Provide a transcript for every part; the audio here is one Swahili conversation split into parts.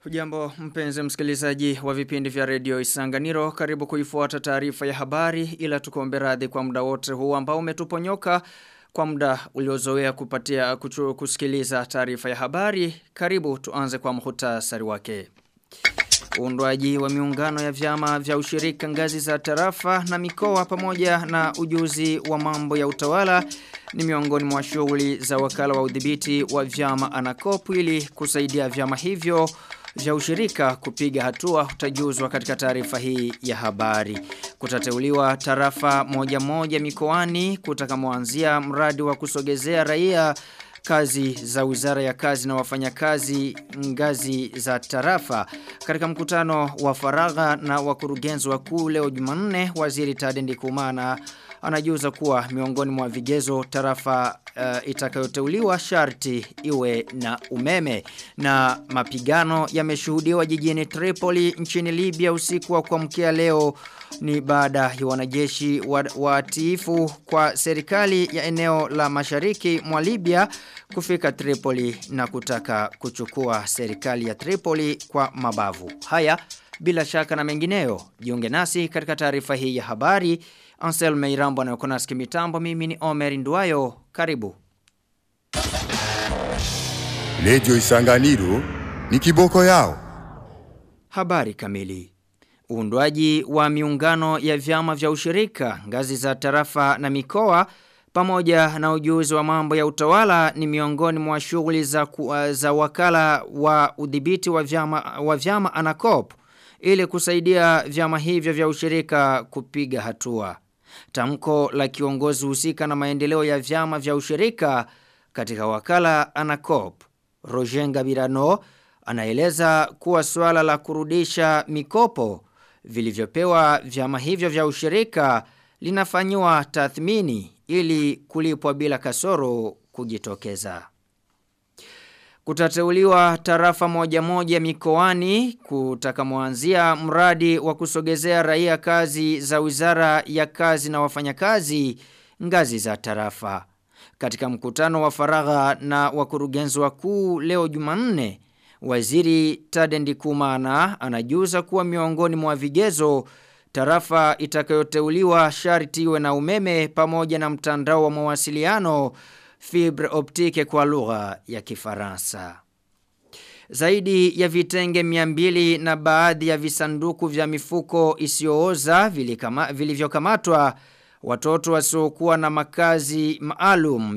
Hujambo mpenzi msikilizaji wa vipindi vya redio Isanganiro karibu kuifuata taarifa ya habari ila tukombe radhi kwa muda wote huu ambao umetuponyoka kwa muda uliozoea kupatia kuchu, kusikiliza taarifa ya habari karibu tuanze kwa muhtasari wake. Uundwaji wa miungano ya vyama vya ushirika ngazi za tarafa na mikoa pamoja na ujuzi wa mambo ya utawala ni miongoni mwa shughuli za wakala wa udhibiti wa vyama anakopu ili kusaidia vyama hivyo vya ushirika kupiga hatua utajuzwa katika taarifa hii ya habari. Kutateuliwa tarafa moja moja mikoani kutakamoanzia mradi wa kusogezea raia kazi za wizara ya kazi na wafanyakazi ngazi za tarafa. Katika mkutano wa faragha na wakurugenzi wakuu leo Jumanne, waziri Tadendi Kumana anajuza kuwa miongoni mwa vigezo tarafa uh, itakayoteuliwa sharti iwe na umeme na mapigano yameshuhudiwa jijini Tripoli nchini Libya usiku wa kuamkia leo ni baada ya wanajeshi watiifu wa kwa serikali ya eneo la mashariki mwa Libya kufika Tripoli na kutaka kuchukua serikali ya Tripoli kwa mabavu. Haya bila shaka na mengineyo jiunge nasi katika taarifa hii ya habari Ansel Meirambo na Yokonaski mitambo mimi ni Omer Nduwayo karibu Lejo Isanganiro ni kiboko yao Habari kamili Uundwaji wa miungano ya vyama vya ushirika ngazi za tarafa na mikoa pamoja na ujuzi wa mambo ya utawala ni miongoni mwa shughuli za, za wakala wa udhibiti wa vyama, wa vyama anakop ili kusaidia vyama hivyo vya ushirika kupiga hatua. Tamko la kiongozi husika na maendeleo ya vyama vya ushirika katika wakala anakop Roger Ngabirano anaeleza kuwa swala la kurudisha mikopo vilivyopewa vyama hivyo vya ushirika linafanyiwa tathmini ili kulipwa bila kasoro kujitokeza. Kutateuliwa tarafa moja moja mikoani kutakamoanzia mradi wa kusogezea raia kazi za wizara ya kazi na wafanyakazi ngazi za tarafa. Katika mkutano wa faragha na wakurugenzi wakuu leo Jumanne, Waziri Tadendi Kumana anajuza kuwa miongoni mwa vigezo tarafa itakayoteuliwa sharti iwe na umeme pamoja na mtandao wa mawasiliano fibre optique kwa lugha ya Kifaransa. Zaidi ya vitenge miambili na baadhi ya visanduku vya mifuko isiyooza vilivyokamatwa watoto wasiokuwa na makazi maalum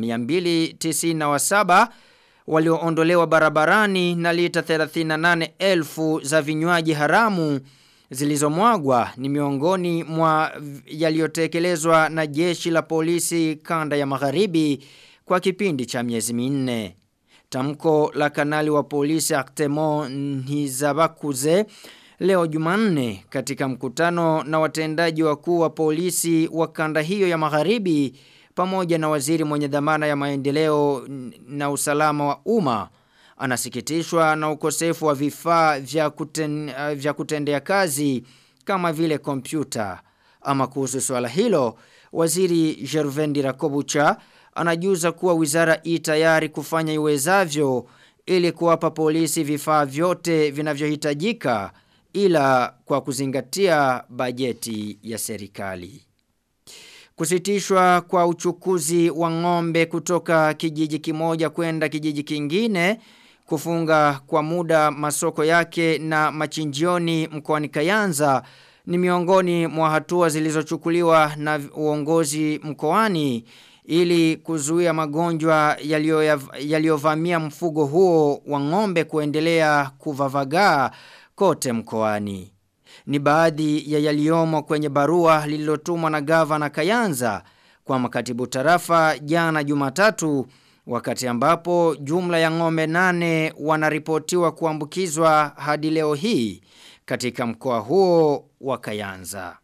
297 walioondolewa barabarani na lita 38,000 za vinywaji haramu zilizomwagwa ni miongoni mwa yaliyotekelezwa na jeshi la polisi kanda ya magharibi kwa kipindi cha miezi minne. Tamko la kanali wa polisi Artemon Nizabakuze leo Jumanne katika mkutano na watendaji wakuu wa polisi wa kanda hiyo ya magharibi pamoja na waziri mwenye dhamana ya maendeleo na usalama wa umma anasikitishwa na ukosefu wa vifaa vya, kuten, uh, vya kutendea kazi kama vile kompyuta. Ama kuhusu swala hilo, waziri Jervendi Rakobucha anajuza kuwa wizara i tayari kufanya iwezavyo ili kuwapa polisi vifaa vyote vinavyohitajika ila kwa kuzingatia bajeti ya serikali. Kusitishwa kwa uchukuzi wa ng'ombe kutoka kijiji kimoja kwenda kijiji kingine kufunga kwa muda masoko yake na machinjioni mkoani Kayanza ni miongoni mwa hatua zilizochukuliwa na uongozi mkoani ili kuzuia magonjwa yaliyovamia mfugo huo wa ng'ombe kuendelea kuvavagaa kote mkoani. Ni baadhi ya yaliyomo kwenye barua lililotumwa na gavana Kayanza kwa makatibu tarafa jana Jumatatu wakati ambapo jumla ya ng'ombe nane wanaripotiwa kuambukizwa hadi leo hii katika mkoa huo wa Kayanza.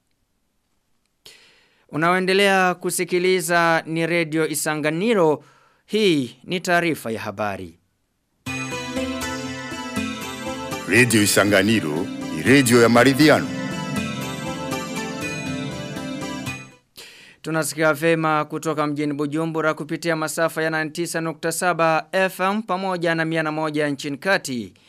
Unaoendelea kusikiliza ni redio Isanganiro. Hii ni taarifa ya habari. Radio Isanganiro ni radio ya maridhiano. Tunasikia vema kutoka mjini Bujumbura kupitia masafa ya 99.7 FM pamoja na 101 nchini kati.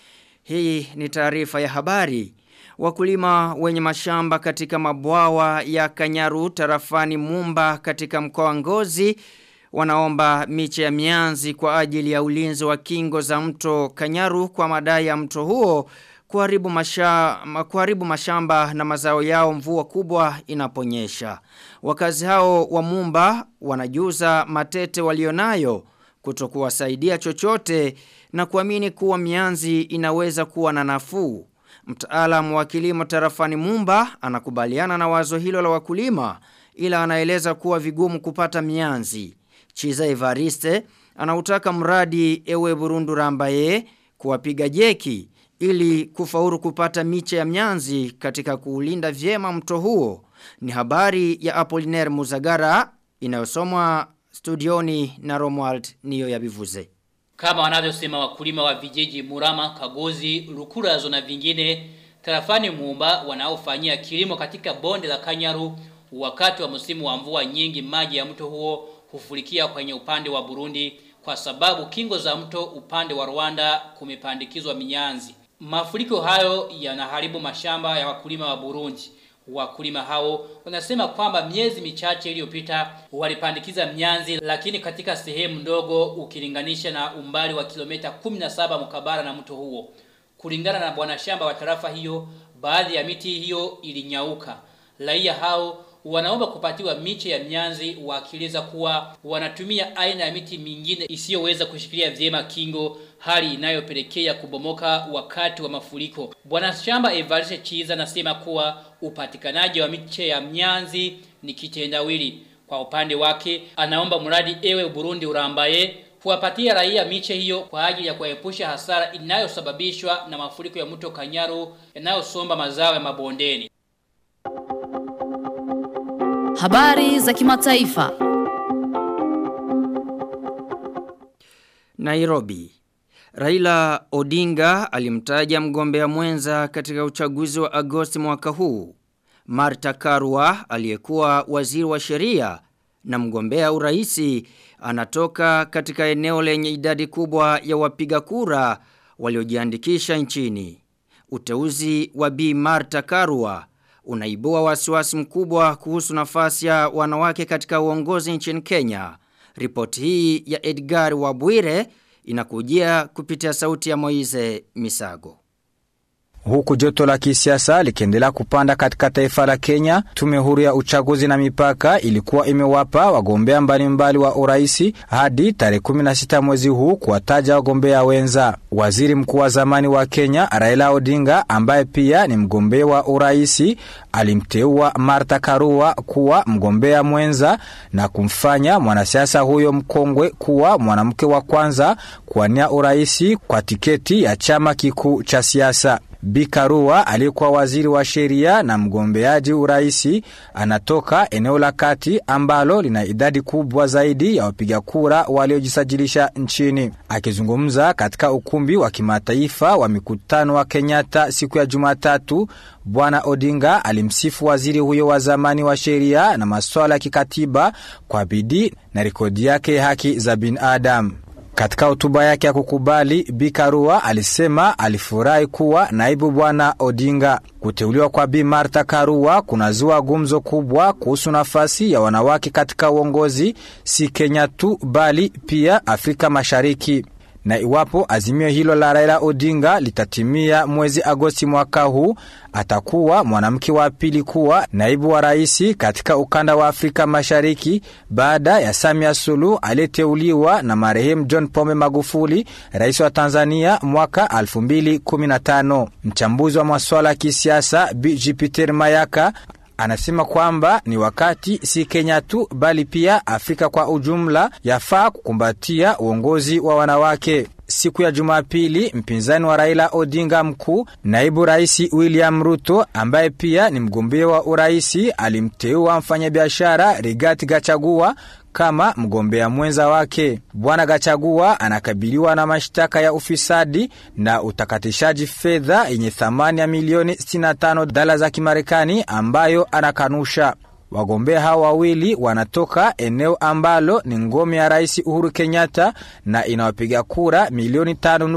Hii ni taarifa ya habari. Wakulima wenye mashamba katika mabwawa ya Kanyaru tarafani Mumba katika mkoa wa Ngozi wanaomba miche ya mianzi kwa ajili ya ulinzi wa kingo za mto Kanyaru kwa madai ya mto huo kuharibu, masha, kuharibu mashamba na mazao yao mvua kubwa inaponyesha. Wakazi hao wa Mumba wanajuza matete walionayo kutokuwasaidia chochote na kuamini kuwa mianzi inaweza kuwa na nafuu. Mtaalamu wa kilimo tarafani Mumba anakubaliana na wazo hilo la wakulima ila anaeleza kuwa vigumu kupata mianzi. Chiza Evariste anautaka mradi ewe Burundu Rambaye kuwapiga jeki ili kufauru kupata miche ya mianzi katika kuulinda vyema mto huo. Ni habari ya Apollinaire Muzagara inayosomwa studioni na Romuald niyo ya bivuze. Kama wanavyosema wakulima wa vijiji Murama, Kagozi, Lukurazo na vingine, tarafani Muumba wanaofanyia kilimo katika bonde la Kanyaru wakati wa msimu wa mvua nyingi maji ya mto huo hufurikia kwenye upande wa Burundi kwa sababu kingo za mto upande wa Rwanda kumepandikizwa minyanzi. Mafuriko hayo yanaharibu mashamba ya wakulima wa Burundi. Wakulima hao wanasema kwamba miezi michache iliyopita walipandikiza mnyanzi lakini katika sehemu ndogo ukilinganisha na umbali wa kilomita 17 mkabara na mto huo. Kulingana na bwana shamba wa tarafa hiyo, baadhi ya miti hiyo ilinyauka. Raia hao wanaomba kupatiwa miche ya mnyanzi wakieleza kuwa wanatumia aina ya miti mingine isiyoweza kushikilia vyema kingo hali inayopelekea kubomoka wakati wa mafuriko. Bwana shamba Evariste Chiza anasema kuwa upatikanaji wa miche ya mnyanzi ni kitendawili. Kwa upande wake anaomba mradi ewe Burundi urambaye kuwapatia raia miche hiyo kwa ajili ya kuepusha hasara inayosababishwa na mafuriko ya mto Kanyaru yanayosomba mazao ya mabondeni. Habari za kimataifa. Nairobi. Raila Odinga alimtaja mgombea mwenza katika uchaguzi wa Agosti mwaka huu. Marta Karua aliyekuwa waziri wa sheria na mgombea uraisi anatoka katika eneo lenye idadi kubwa ya wapiga kura waliojiandikisha nchini. Uteuzi wa Bi Marta Karua unaibua wasiwasi mkubwa kuhusu nafasi ya wanawake katika uongozi nchini Kenya. Ripoti hii ya Edgar Wabwire inakujia kupitia sauti ya Moize Misago. Huku joto la kisiasa likiendelea kupanda katika taifa la Kenya, tume huru ya uchaguzi na mipaka ilikuwa imewapa wagombea mbalimbali wa uraisi hadi tarehe 16 mwezi huu kuwataja wagombea wenza. Waziri mkuu wa zamani wa Kenya Raila Odinga, ambaye pia ni mgombea wa uraisi, alimteua Martha Karua kuwa mgombea mwenza na kumfanya mwanasiasa huyo mkongwe kuwa mwanamke wa kwanza kuwania uraisi kwa tiketi ya chama kikuu cha siasa. Bikarua aliyekuwa waziri wa sheria na mgombeaji uraisi anatoka eneo la kati ambalo lina idadi kubwa zaidi ya wapiga kura waliojisajilisha nchini. Akizungumza katika ukumbi wa kimataifa wa mikutano wa Kenyatta siku ya Jumatatu, Bwana Odinga alimsifu waziri huyo wa zamani wa sheria na masuala ya kikatiba kwa bidii na rekodi yake haki za binadamu. Katika hotuba yake ya kukubali, Bikarua alisema alifurahi kuwa naibu bwana Odinga. Kuteuliwa kwa Bi Martha Karua kunazua gumzo kubwa kuhusu nafasi ya wanawake katika uongozi, si Kenya tu bali pia Afrika Mashariki na iwapo azimio hilo la Raila Odinga litatimia mwezi Agosti mwaka huu, atakuwa mwanamke wa pili kuwa naibu wa rais katika ukanda wa Afrika Mashariki baada ya Samia Suluhu aliyeteuliwa na marehemu John Pombe Magufuli, rais wa Tanzania mwaka 2015. Mchambuzi wa masuala ya kisiasa Bi Jupiter Mayaka anasema kwamba ni wakati si Kenya tu bali pia Afrika kwa ujumla yafaa kukumbatia uongozi wa wanawake. Siku ya Jumapili, mpinzani wa Raila Odinga mkuu, naibu rais William Ruto ambaye pia ni mgombea wa uraisi, alimteua mfanyabiashara Rigathi Gachagua kama mgombea mwenza wake. Bwana Gachagua anakabiliwa na mashtaka ya ufisadi na utakatishaji fedha yenye thamani ya milioni 65 dola za Kimarekani ambayo anakanusha. Wagombea hao wawili wanatoka eneo ambalo ni ngome ya Rais Uhuru Kenyatta na inawapiga kura milioni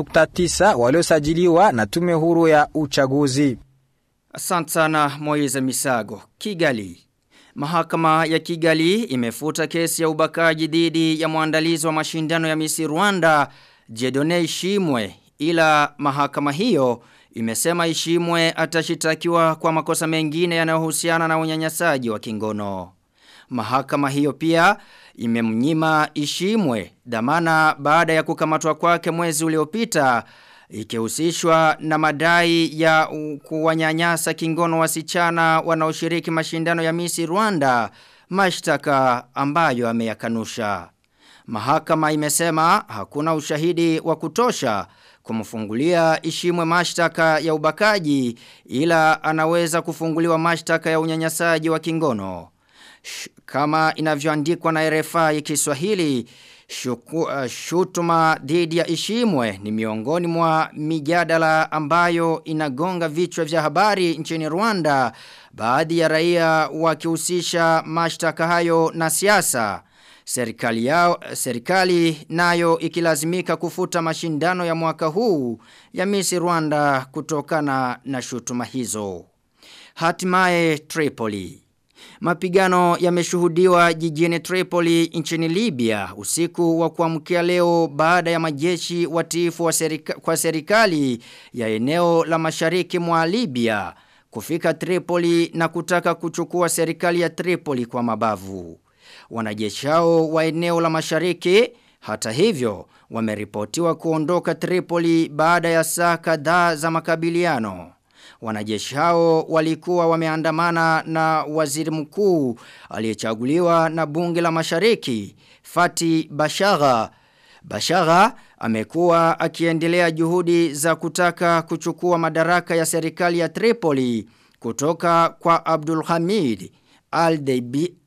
5.9 waliosajiliwa na tume huru ya uchaguzi. Asante sana Moize Misago. Kigali. Mahakama ya Kigali imefuta kesi ya ubakaji dhidi ya mwandalizi wa mashindano ya Misi Rwanda Jedone Ishimwe ila mahakama hiyo imesema Ishimwe atashitakiwa kwa makosa mengine yanayohusiana na unyanyasaji wa kingono. Mahakama hiyo pia imemnyima Ishimwe dhamana baada ya kukamatwa kwake mwezi uliopita ikihusishwa na madai ya kuwanyanyasa kingono wasichana wanaoshiriki mashindano ya Misi Rwanda, mashtaka ambayo ameyakanusha. Mahakama imesema hakuna ushahidi wa kutosha kumfungulia Ishimwe mashtaka ya ubakaji ila anaweza kufunguliwa mashtaka ya unyanyasaji wa kingono. Sh kama inavyoandikwa na RFI Kiswahili, shuku, uh, shutuma dhidi ya Ishimwe ni miongoni mwa mijadala ambayo inagonga vichwa vya habari nchini Rwanda, baadhi ya raia wakihusisha mashtaka hayo na siasa. Serikali yao serikali nayo ikilazimika kufuta mashindano ya mwaka huu ya Miss Rwanda kutokana na shutuma hizo. Hatimaye Tripoli Mapigano yameshuhudiwa jijini Tripoli nchini Libya usiku wa kuamkia leo baada ya majeshi watiifu wa serika, kwa serikali ya eneo la mashariki mwa Libya kufika Tripoli na kutaka kuchukua serikali ya Tripoli kwa mabavu. Wanajeshi hao wa eneo la mashariki hata hivyo wameripotiwa kuondoka Tripoli baada ya saa kadhaa za makabiliano. Wanajeshi hao walikuwa wameandamana na waziri mkuu aliyechaguliwa na bunge la mashariki Fati Bashagha. Bashagha amekuwa akiendelea juhudi za kutaka kuchukua madaraka ya serikali ya Tripoli kutoka kwa Abdul Hamid al-Debi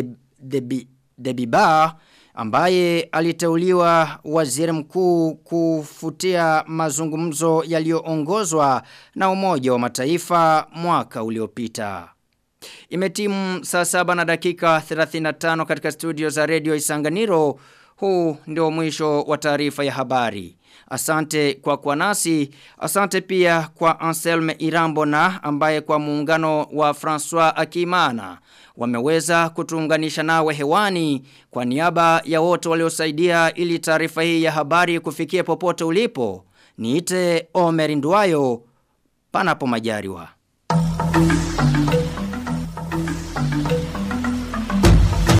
al-Debiba ambaye aliteuliwa waziri mkuu kufutia mazungumzo yaliyoongozwa na umoja wa mataifa mwaka uliopita. Imetimu saa saba na dakika 35 katika studio za redio Isanganiro. Huu ndio mwisho wa taarifa ya habari. Asante kwa kwa nasi. Asante pia kwa Anselme Irambona ambaye kwa muungano wa François Akimana wameweza kutuunganisha nawe hewani kwa niaba ya wote waliosaidia ili taarifa hii ya habari kufikia popote ulipo. Niite Omer Nduwayo panapo majariwa.